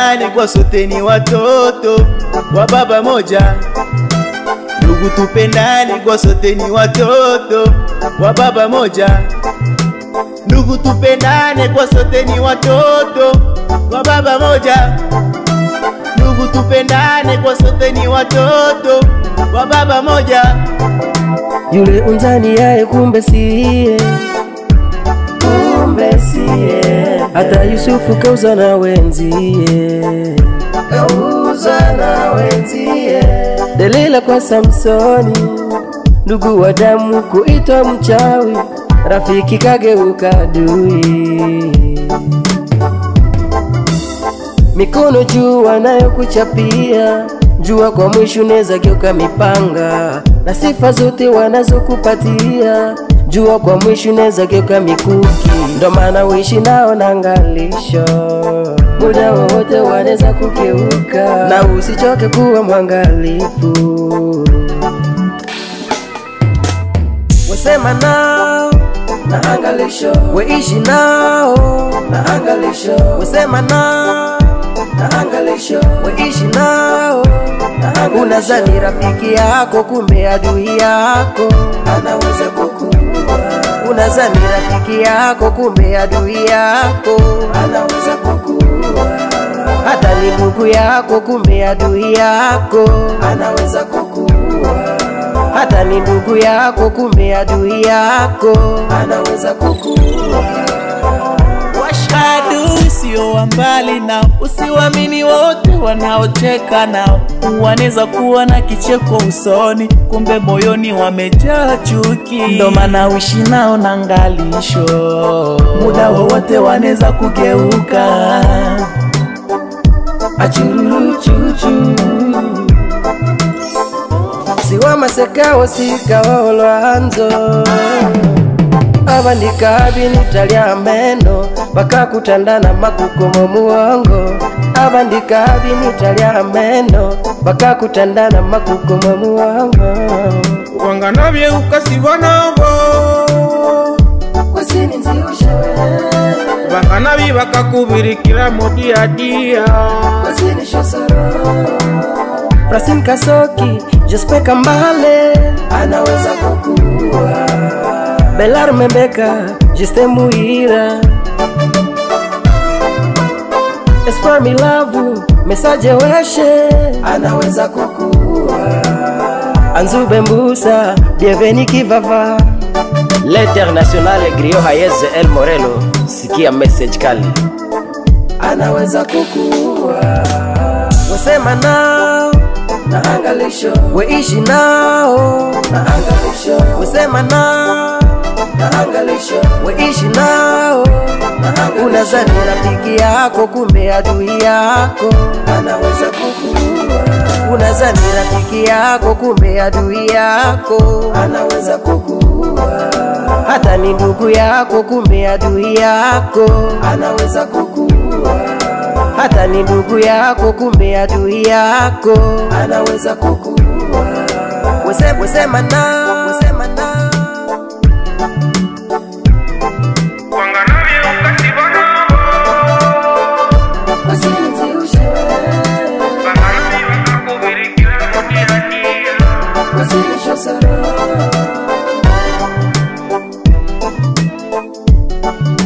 tupendane kwa sote ni watoto wa baba moja. Ndugu tupendane kwa sote ni watoto wa baba moja. Ndugu tupendane kwa sote ni watoto wa baba moja. Ndugu tupendane kwa sote ni watoto wa baba moja. Yule unzani yaye kumbe siye, kumbe siye. Hata Yusufu kauza na wenzie, kauza na wenzie. Delila kwa Samsoni, ndugu wa damu kuitwa mchawi, rafiki kageuka adui. Mikono juu wanayokuchapia, jua kwa mwisho unaweza geuka mipanga, na sifa zote wanazokupatia, jua kwa mwisho unaweza geuka mikuki. Ndo maana uishi nao na ngalisho, muda wowote wanaweza kugeuka, na usichoke kuwa mwangalifu. Wasema nao na angalisho, weishi nao na angalisho, wasema nao na angalisho, weishi nao na angalisho. Unazani rafiki yako, kumbe adui yako anaweza kukua. Unazani rafiki yako, kumbe adui yako anaweza kukua. Hata ni ndugu yako, kumbe adui yako anaweza kukua hata ni ndugu yako, kumbe adui yako anaweza kukua. Adui sio wa mbali nao, usiwamini wote wanaocheka nao. Wanaweza kuwa na kicheko usoni, kumbe moyoni wamejaa chuki. Ndo maana uishi nao na ngalisho, muda wowote wanaweza kugeuka. achuruchuchu siwamasekawo sikawo lwanzo abandika binita lya meno bakakutandana makukomo muwongo abandika binita lya meno bakakutandana makukomo muwongo wangana byeuka nabo wasininziushewe bangana bi bakakubirikira mu diadia Frasin Kasoki, Jespe Kambale anaweza kukua. Belar Membeka, Jiste Muira Espoir Milavu, Mesaje Weshe anaweza kukua. Anzube Mbusa, Bienveni Kivava L'international Grio Hayez El Morelo, sikia message kali. anaweza kukua. Wasema nao na angalisho, weishi nao na angalisho. Wasema nao na angalisho, weishi nao na angalisho. Unazani rafiki yako, kumbe adui yako anaweza kukua. Unazani rafiki yako, kumbe adui yako anaweza kukua. Hata ni ndugu yako, kumbe adui yako anaweza kukua hata ni ndugu yako, kumbe adui yako anaweza kukua. Wese- Wesema nao, wesema nao wangana byeuka nabo Wasiniziushe, bangana bi bakakubirikira mu diadia wasinishe sara.